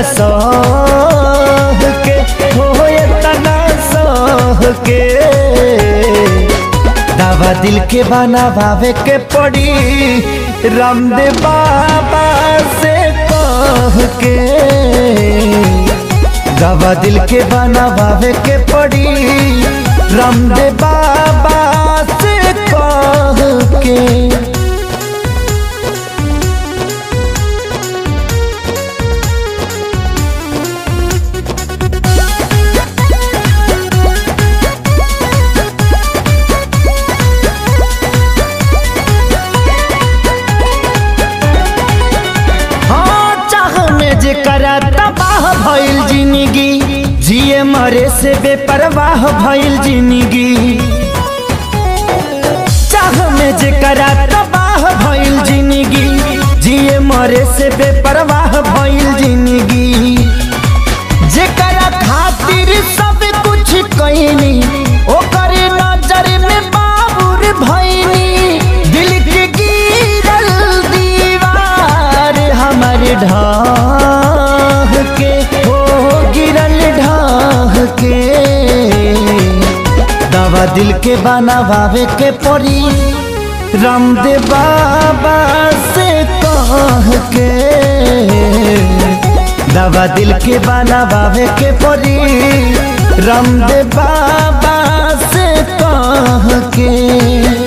सह के हो इतना सह के दावा दिल के बनावे के पड़ी रामदेव बाबा से कह के दावा दिल के बनावे के पड़ी रामदेव बाबा से कह के हाँ चाह में जे करा तबाह भइल जिंदगी जिए मरे से बेपरवाह भइल जिंदगी चाह में जे करा तबाह भइल जिंदगी जिए मरे से बेपरवाह भइल जिंदगी जेकरा खातिर सब कुछ कईनी ओकर नजर में बाबुर भईनी दिल के गिरल दीवार हमर ढाह के हो गिरल ढाह के दवा दिल के बनावे के पड़ी रामदेव बाबा से कह के दवा दिल के बनावे के पड़ी रामदेव बाबा से कह के